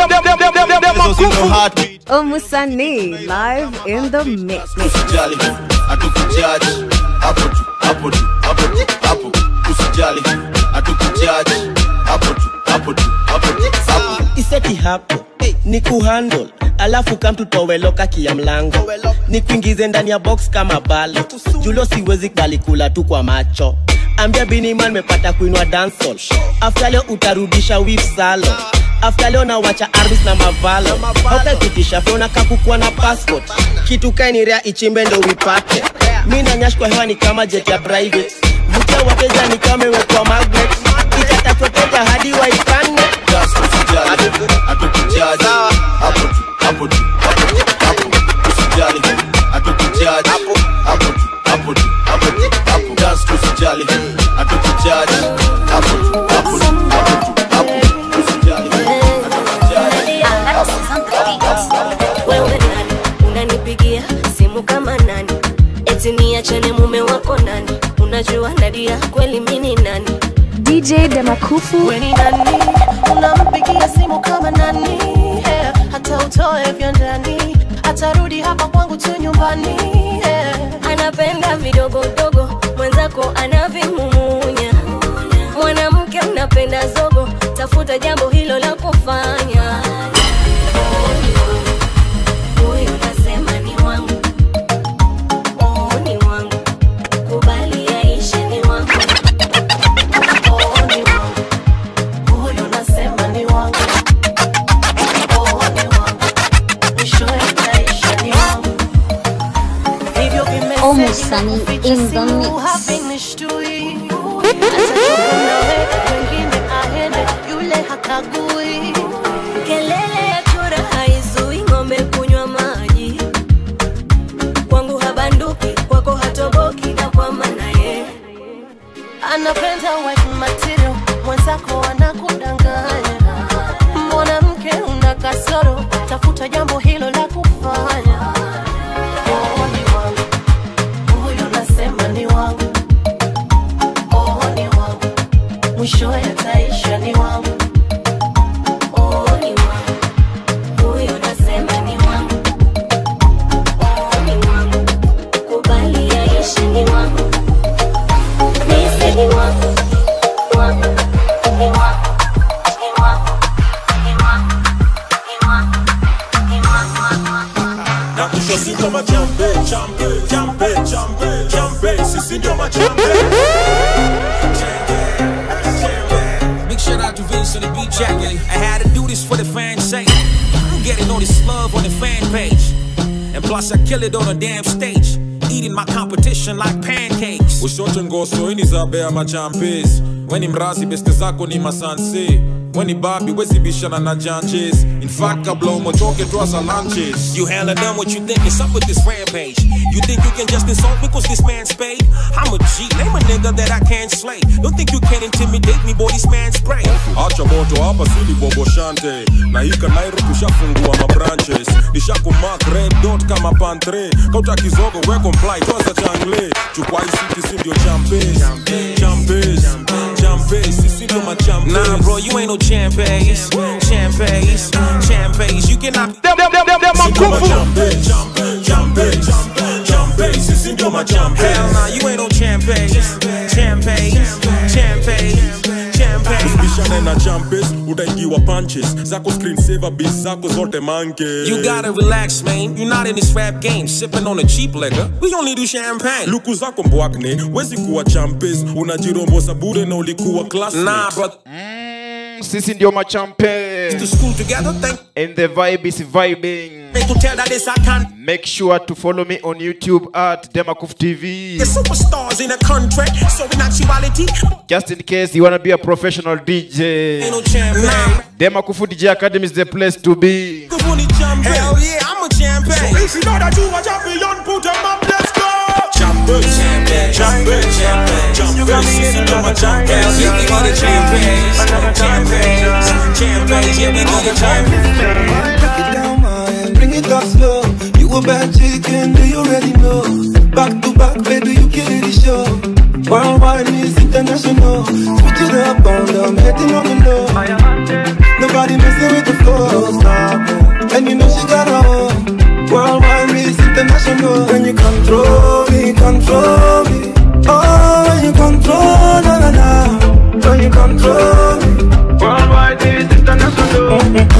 Omusani live in the mix. usijali hatukujaji hapo tu hapo tu hapo tu hapo usijali hatukujaji hapo tu hapo tu hapo tu hapo iseti hapo ni kuhandle alafu kamtutoweloka kia mlango ni kuingize ndani ya box kama balo julo siwezi kubali kula tu kwa macho ambia biniman mepata kuinwa dansol afta leo utarudisha wif salo afta leo nawacha arbis na mavalo hautakitisha fyona kakukua na passport kitu kainirea ichimbe ndo wipate mi nanyash kwa hewa ni kama jet ya private vutia wateja ni kama imekuwa magnet ikatafuteja hadi waipane hatukujaji hapo tu hapo tu hapo tu hapo usijali hatukujaji hapo hapo tu hapo tu hapo tu hapo dance tu usijali hatukujaji hapo tu hapo tu hapo tu hapo usijali wewe nani unanipigia simu kama nani eti niachane mume wako nani unajua nadia kweli mini nani DJ Demakufu. Weni nani unampigia simu kama nani yeah. hata utoe vya ndani atarudi hapa kwangu tu nyumbani yeah. anapenda vidogodogo mwenzako anavimumunya mwanamke unapenda zogo tafuta jambo hilo la kufanya huyu nasema ni wangu Oh, ni wangu kubali yaishe ni wangu Oh, ni wangu Sunny in the mix. havinishtui atachoka nawe wengine aende yule hakagui kelele ya chura haizui ng'ombe kunywa maji kwangu habanduki kwako hatoboki na kwa maana ye anapenda wife material mwenzako anakudanganya mwanamke una kasoro tafuta jambo hilo la kufanya Oh, ni wangu. Huyu nasema ni wangu Oh, ni wangu mwisho yataisha ni wangu Oh, ni wangu. Huyo nasema ni wangu. Oh, ni wangu. Kubali yaishi ni wangu. Nise ni wangu. Wangu. Ni wangu. Ni wangu. Ni wangu. Ni wangu. Ni wangu. na kusho si ndio majambe chambe jambe chambe jambe sisi ndio majambe Big shout out to Vince on the beat jack. I had to do this for the fans' sake. I'm getting all this love on the fan page. And plus, I kill it on a damn stage. Eating my competition like pancakes. ushote ngoso ini za bea machampes weni mrazi beste zako ni masanse weni babi wezibishana na janjes in fact kabla umotoke twaza lunches You hella done what you think is up with this rampage. You think you can just insult me cause this man's paid? I'm a G, name a nigga that I can't slay. Don't think you can intimidate me, boy, this man's spray. acha moto hapa sili bobo shante na hika nairo tushafungua mabranches nishakumak red dot kama pantre kauta kizogo we comply twaza changle chukwa isiti si ndio champes champes champes sisi ndio machampes Nah, bro, you ain't no champagnes. Champagnes, champagnes. You cannot. Them, them, them, them, them, Hell nah, you ain't no champagnes. Champagnes, champagnes, champagnes. bishane na champes utaingiwa punches zako screensaver bis zako zote manke You gotta relax, man. You're not in this rap game, sipping on a cheap liquor. We only do champagne. luku zako mbwakne wezi kuwa champes unajirombosa bure na ulikuwa class Nah, brother. sisi ndio machampe To school together, thank and the vibe is vibing me to tell that this I can't. make sure to follow me on youtube at demakuf tv The superstars in the country, so in actuality, just in case you wanna be a professional dj ain't no champagne. demakufu dj academy is the place to be Hell yeah, I'm a champagne. So if you know that you a champion, put them up, let's go. Champes, champes, champes, You got me in another champagne. Hell yeah, we got a champagne. Champagne, champagne, yeah, we got a champagne. Break it down, man, bring it up slow. You a bad chicken, do you already know? Back to back, baby, you kill the show. Worldwide is international. Switch it up on them, hitting on the low. Nobody messing with the flow. Don't stop it. And you know she got her own. Worldwide is international. When you control me, control me. Oh, when you control, na na na. When you control me. Worldwide is international.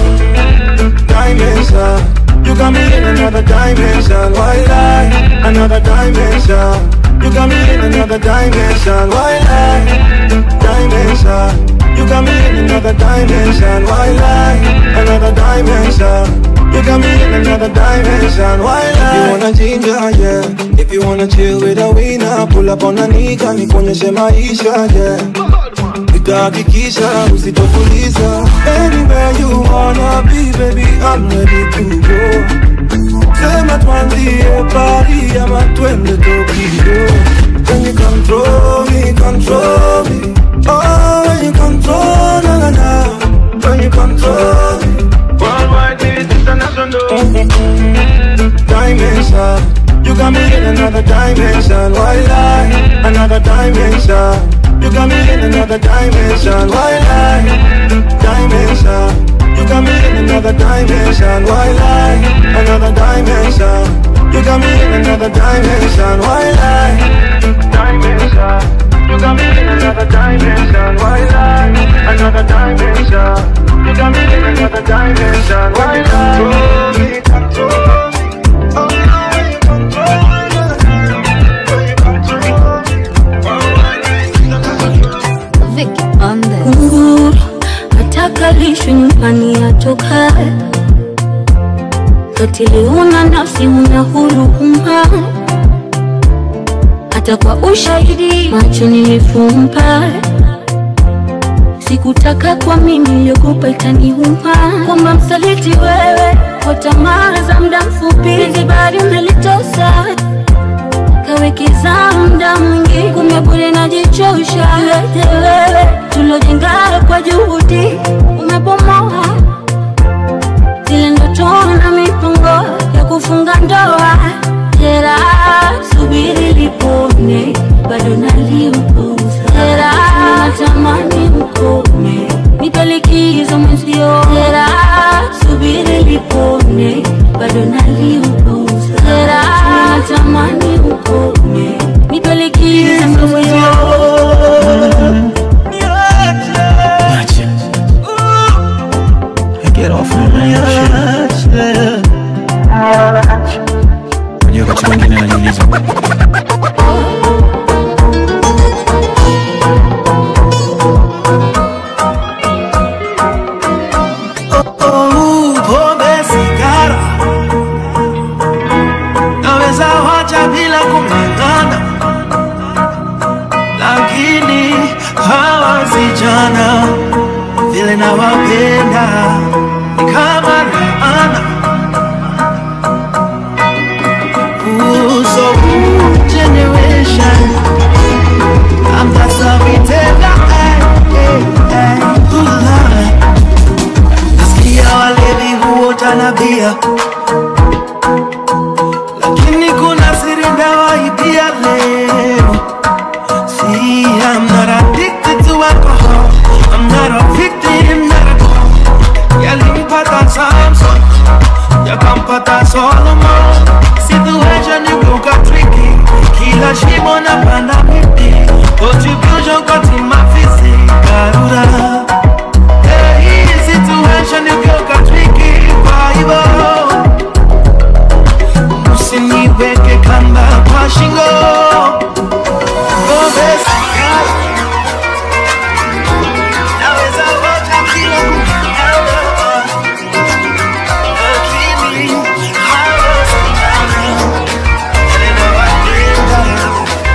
Dimension. You got me in another dimension. Why lie? Another dimension. You got me in another dimension. Why lie? Dimension. You got me in another dimension. Why lie? Another dimension. You got me in another dimension. Why lie? You wanna ginger, yeah. If you wanna chill with a winner, pull up on a nigga, nikuonyeshe maisha, yeah. Nitahakikisha usitofuliza Anywhere you wanna be, baby, I'm ready to go Sema tuanzie Paris ama twende Tokyo When you control me, control me Oh, when you control, na na na When you control me Worldwide is international Dimension You got me in another dimension Why lie? Another dimension You got me in another dimension Why lie? Dimension You got me in another dimension Why lie? Another dimension You got me in another dimension Why lie? Dimension You got me in another dimension Why lie? Another dimension You got me in another dimension Why lie? Control me, control me Oh, you control Vicky on this. Uhuru atakalishwe nyumbani atokae, katili una nafsi una huruma, hata kwa ushahidi macho nilifumba sikutaka kwa mimi niliogopa itaniuma kwamba msaliti wewe kwa tamaa za muda mfupi penzi bado umelitosa kawekeza muda mwingi kumbe bure najichosha yote wewe tulojenga kwa juhudi umebomoa zile ndoto na mipango ya kufunga ndoa jera subiri lipone bado naliupuza jera natamani ukome nipe likizo mwenzio jera subiri lipone bado naliupuza jera natamani ukome nipe likizo mwenzio Get off my shit. Unajua wakati mwingine najiuliza Oh, pombe sigara naweza wacha bila kung'ang'ana, lakini hawa vijana vile nawapenda ni kama laana. Ooh, so ooh, generation I'm just a retailer, eh, eh, eh, ooh, Lord. Nasikia walevi huota na bia, lakini kuna siri ndawaibia leo. See, I'm not addicted to alcohol. I'm not a victim, not a call. Yalimpata Samson, yakampata Solomon. Situation igeuka tricky, kila shimo napanda miti. Contribution kwa timu afisi, Karura. Hey, situation igeuka tricky, kwa hivyo usiniweke kamba kwa shingo. Pombe sigara, naweza wacha bila kung'ang'ana. Lakini hawa vijana, vile nawapenda,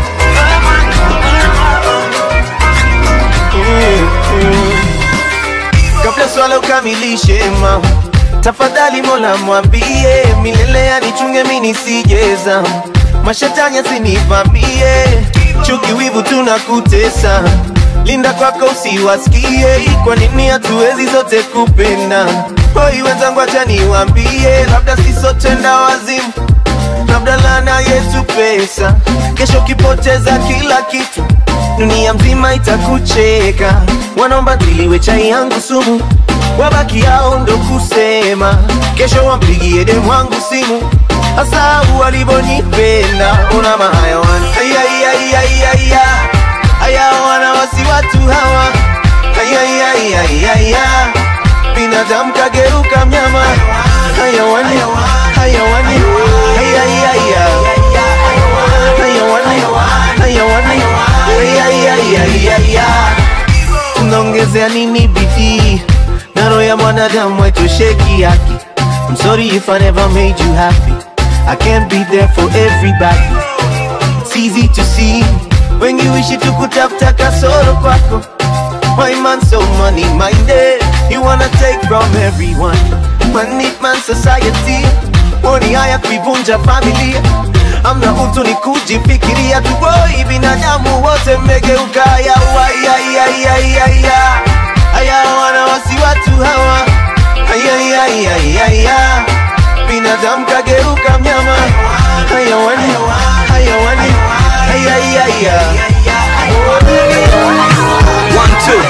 kabla swala ukamilishe ma tafadhali mola mwambie milele anichunge mi nisijeza mashetani asinivamie chuki wivu tunakutesa linda kwako usiwasikie kwa nini hatuwezi zote kupenda hoi wenzangu acha niwambie labda sisotenda wazimu labda lana yetu pesa kesho ukipoteza kila kitu dunia mzima itakucheka wanaomba tiliwe chai yangu sumu wabaki yao ndo kusema kesho wampigie demu wangu simu hasa walivonipenda una mahayawan ayayayayaya haya wana wasi watu hawa ayayayayaya binadamu kageuka mnyama hayawani hayawani hayayaya hayawani hayawani hayayayayaya tunaongezea nini bidii na roho ya mwanadamu haitosheki yake I'm sorry if I never made you happy I can't be there for everybody It's easy to see wengi wishi tukutafuta kasoro kwako My man so money minded You wanna take from everyone Money man society Woni haya kuivunja familia Amna utu ni kujifikiria Tuboi binadamu wote mmegeuka ya Ayayayayaya Aya wana wasi watu hawa Ayayayayaya Binadamu kageuka mnyama Hayawani Hayawani Ayayaya One, two.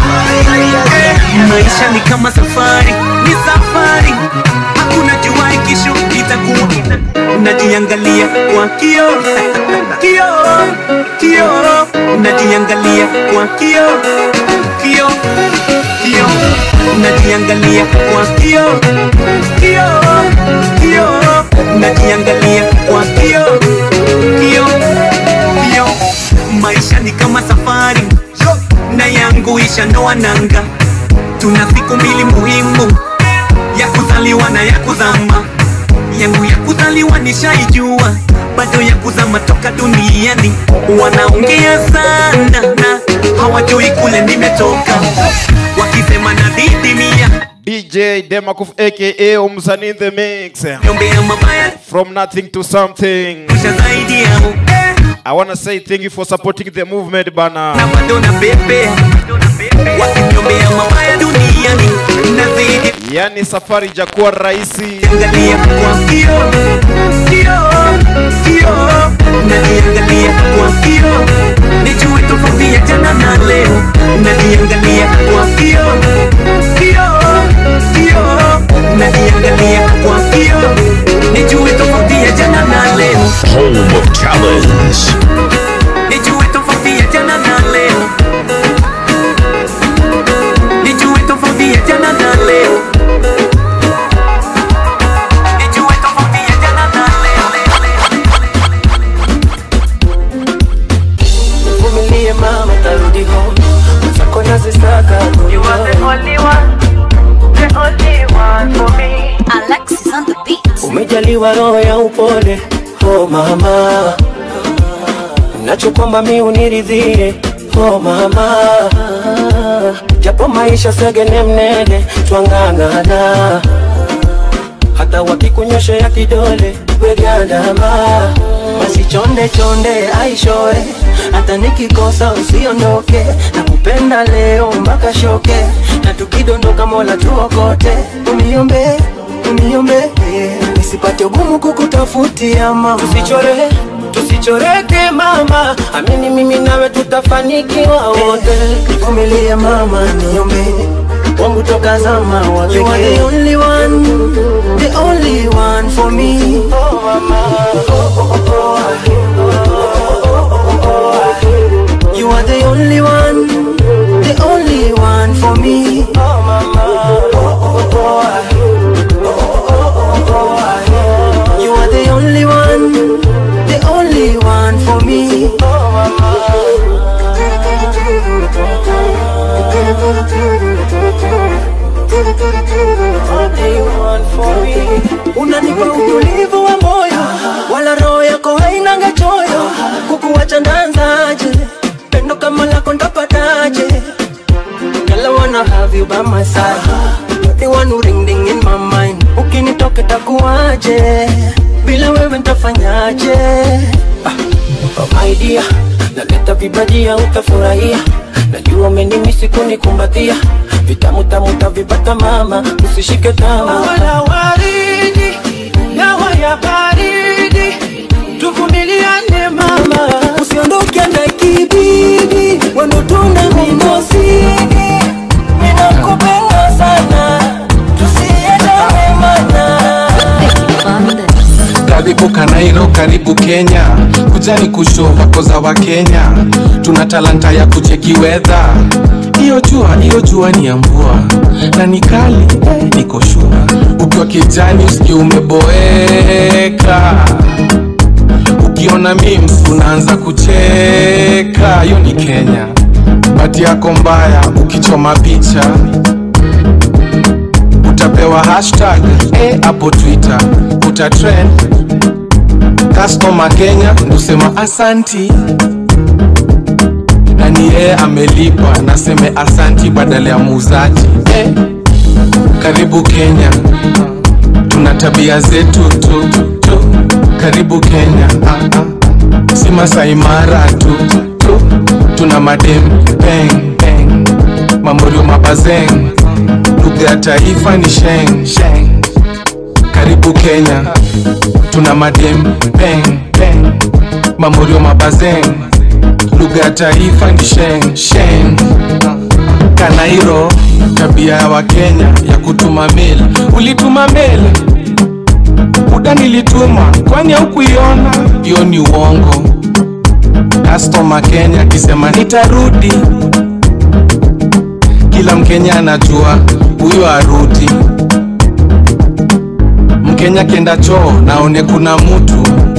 Maisha ni kama safari, ni safari, hakuna jua kesho itakuwa. Unajiangalia kwa kio, kio, kio, unajiangalia kwa kio, kio, kio, unajiangalia kwa kio, kio, kio, unajiangalia kwa kio, kio, kio. Maisha ni kama safari na yangu ishandoa nanga. Tuna siku mbili muhimu, ya kuzaliwa na ya kuzama. Yangu ya kuzaliwa nishaijua, bado ya kuzama toka duniani wanaongea sana na hawajui kule nimetoka wakisema na didimia DJ Demakuf aka Umsani in the mix. Nyombea mabaya From nothing to something. zaidi yao I wanna say thank you for supporting the movement bana. na bado na bebe wakinyombea mabaya duniani nazidi Yani safari jakuwa rahisi. angalia kwa kio kio kio naniangalia kwa kio nijue tofauti ya jana na leo naniangalia kwa kio kio kio naniangalia kwa kio nijue tofauti ya jana na leo Home of Challenge. nijue tofauti ya jana na leo nijue tofauti ya jana na leo nijue tofauti ya jana na Vumilie mama, tarudi home. Mwenzako nazisaka You are the only one, the only one for me. Alexis on the beat. Umejaliwa roho ya upole, oh mama, nachokwamba mi uniridhie, oh mama, japo maisha segene mnene, twang'ang'ana, hata wakikunyoshea kidole wegandama, basi chonde chonde aishoe, hata nikikosa usiondoke, nakupenda leo mpaka shoke, na tukidondoka Mola tuokote, uniombe uniombe nisipate ugumu kukutafutia mama, tusichore tusichoreke mama, amini mimi nawe tutafanikiwa wote, nivumilie mama, niombe wangu toka zama wa You are the only one, the only one for me. Oh mama, oh, oh, oh, oh. You are the only one, the only one for me. Oh mama, oh, oh, oh. You are the only one, the only one for me. Oh Unanipa utulivu wa moyo, wala roho yako hainanga choyo. Kukuwacha ndanzaje? Pendo kama lako ndapataje? Girl, I wanna have you by my side. You're the one who ring ding in my mind. Ukinitoka takuwaje? Bila wewe ntafanyaje? Ah, oh my dear, naleta vibajia utafurahia. Najua umenimisi kunikumbatia. Vitamu tamu tavipata mama, usishike tamaa. Wala waridi, dawa ya baridi. Tuvumiliane mama, usiondoke na kibidi. Wendo tuna mimosidi, ninakupenda sana. Tusiendane mana. karibu kanairo karibu kenya kujani kusho wakoza wa kenya tuna talanta ya kucheki wedha hiyo jua hiyo jua ni ya mvua na ni kali eh, niko shua ukiwa kijani usikie umeboeka ukiona memes unaanza kucheka hiyo ni kenya bati yako mbaya ukichoma picha utapewa hashtag eh, hapo twitter utatrend customer kenya ndusema asanti na ni yeye amelipa naseme asanti badala ya muuzaji eh, karibu kenya tuna tabia zetu tu, tu. karibu kenya ah, ah. si masaimara tu, tu tuna madem peng peng mamorio mabazeng lugha ya taifa ni sheng sheng karibu kenya tuna madem peng peng mamorio mabazeng lugha ya taifa ni sheng sheng kanairo tabia ya wakenya ya kutuma mail ulituma mail muda nilituma kwani haukuiona hiyo ni uongo customer kenya akisema nitarudi kila mkenya anajua huyo arudi mkenya kenda choo naone kuna mutu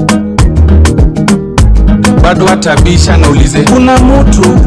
bado atabisha naulize kuna mutu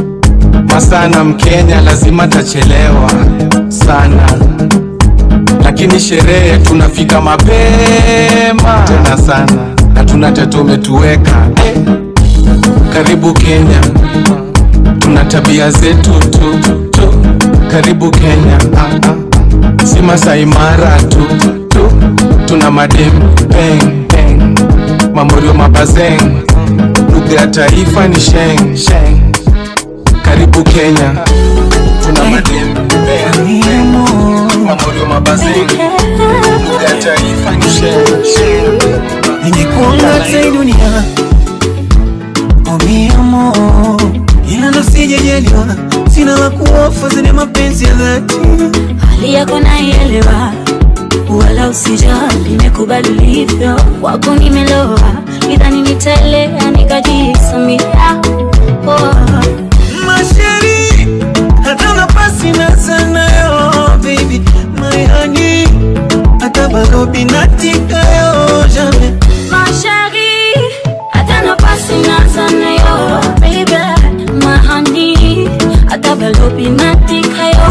masana mkenya lazima tachelewa sana lakini sherehe tunafika mapema tena sana na tuna tatu umetuweka eh. karibu kenya tuna tabia zetu tu, tu. karibu kenya ah, ah. si Masai Mara tu, tu. tuna madem peng peng mamorio mabazeng lugha ya taifa ni sheng sheng karibu kenya tuna madem peng peng mamorio mabazeng lugha ya taifa ni sheng sheng ningekuanga hata hii dunia oh mi amor ila ndo sijajaliwa sina la kuofa zile mapenzi ya dhati hali yako naielewa wala usijali nimekubali ulivyo kwako nimeloa idhani nitaelea nikajisamia oh. masheri hata nafasi na sana yo baby my honey hata balobi natika yo jamais Mashari, hata nafasi naza nayo, baby, mahani, hata balobi natika yo.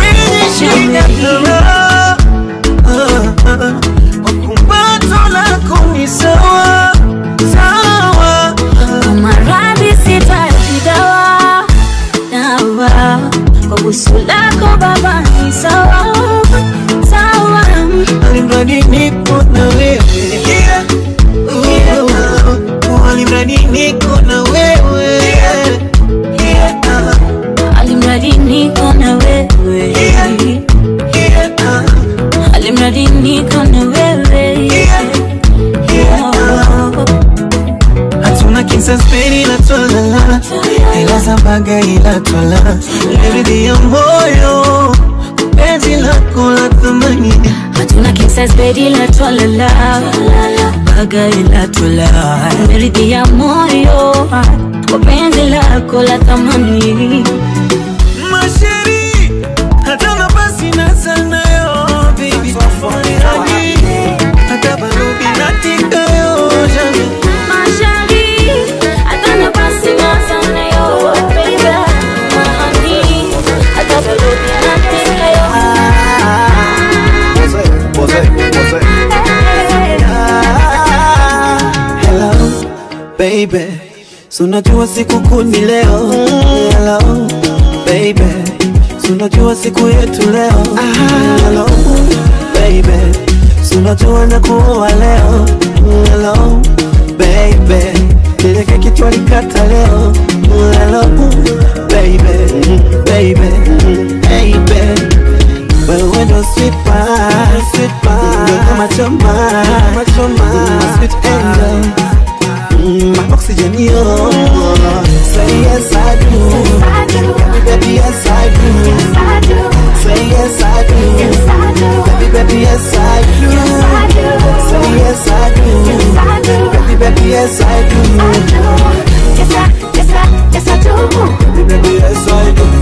kumbato lako ni sawa sawa Kwa maradhi sitaji dawa, dawa. Kwa busu lako baba ni sawa, sawa. alimradi niko na wewe Oh, alimradi niko na wewe Alimradi niko na wewe. Alimradi niko na wewe. Oh. hatuna kinsaspeni ila twalala ila zambaga ila twala leridhi ya moyo penzi lako la thamani hatuna kisas bedi la twalala baga ila twala meridhi ya moyo kwa penzi lako la thamani masheri hata nafasi na sana yo baby Honey, hata balobi natika yo jamais Mashari, hata nafasi na sana yo, baby. Mahani, hata balobi natika yo. Hello, baby. Sunajua siku kuni leo. Hello, baby. Sunajua siku yetu leo. Hello, baby. Sunajua na kuoa leo. Hello, baby. Ile keki twalikata leo. Hello, baby. Baby, baby. Wewe ndo sweet pie, sweet pie. Ndo kama choma, kama choma. Sweet angel. Mm, my oxygen, yo. Say yes, I do. Baby, baby, yes, I do. Say yes, I do. Baby, baby, yes, I do. Say yes, I do. Baby, baby, yes, I do. Baby, baby, yes, I do.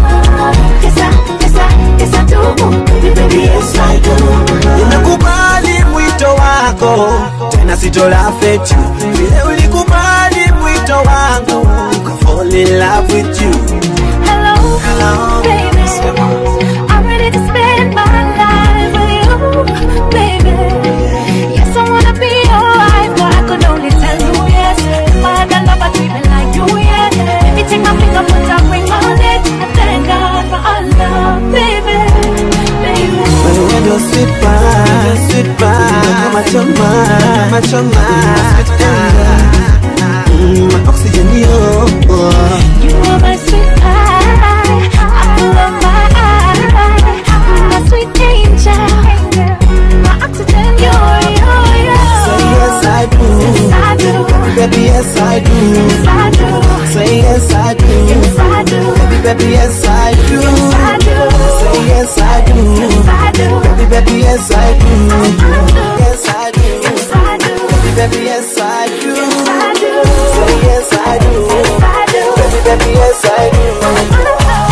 Baby, yes, I do. Nimekubali mwito wako tena sitola feti vile ulikubali mwito wangu Ka fall in love with you Hello, Hello, baby. I'm ready to spend my life with you, baby. Yes, I wanna be your wife, but I could only tell you yes. If I had a lover treatment like you, yes. Maybe take my finger, put a ring on it, and thank God for our love, baby, baby. Wewe ndo sweet pie, sweet pie Kama choma, kama choma Sweet angel Mm, My oxygen, yo You are my sweet pie, apple of my eye, my sweet angel, my oxygen, you're, you're, you're. Say yes, I do. Yes, I do. Baby, yes, I do. Yes, I do. Say yes, I do. Yes, I do. Baby, baby, yes, I do. Yes, I do. Say yes, I do. Yes, I do. Baby, baby, yes, I do. Yes, I do. Yes, I do. Baby, baby, yes, I do. Yes, I do. Say yes, I do. Yes, I do. Baby, baby, yes, I do.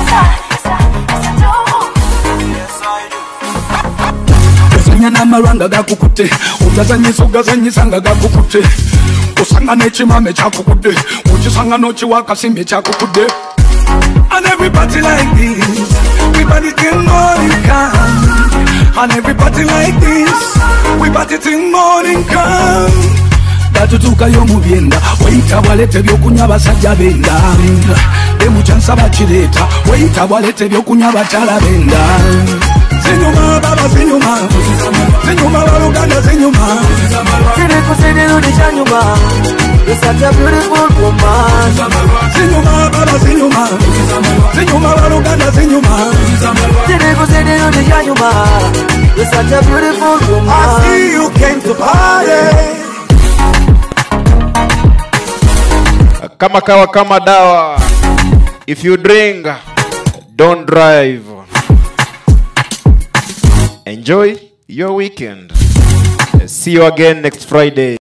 kusanya n'amaranga gakukute utazanyisa ugazanyisanga gakukute usanga n'ekimame kyakukudde ukisanga n'okiwa akasimbi kyakukudde and everybody like this everybody can go you can And everybody like this We party till morning come batutuukayo mu byenda weyita bwaleta ebyokunywa abasajja benda demukyansa bakireeta weyita bwaleta ebyokunywa abakyala benda zinyuma baba zinyuma zinyuma baluganda zinyuma kirikusidinudishanyuma You're such a beautiful woman zinyuma baba zinyuma zinyuma baluganda zinyuma kirikusidinudishanyuma You're such a beautiful woman I see you came to party. kama kawa kama dawa if you drink don't drive enjoy your weekend see you again next friday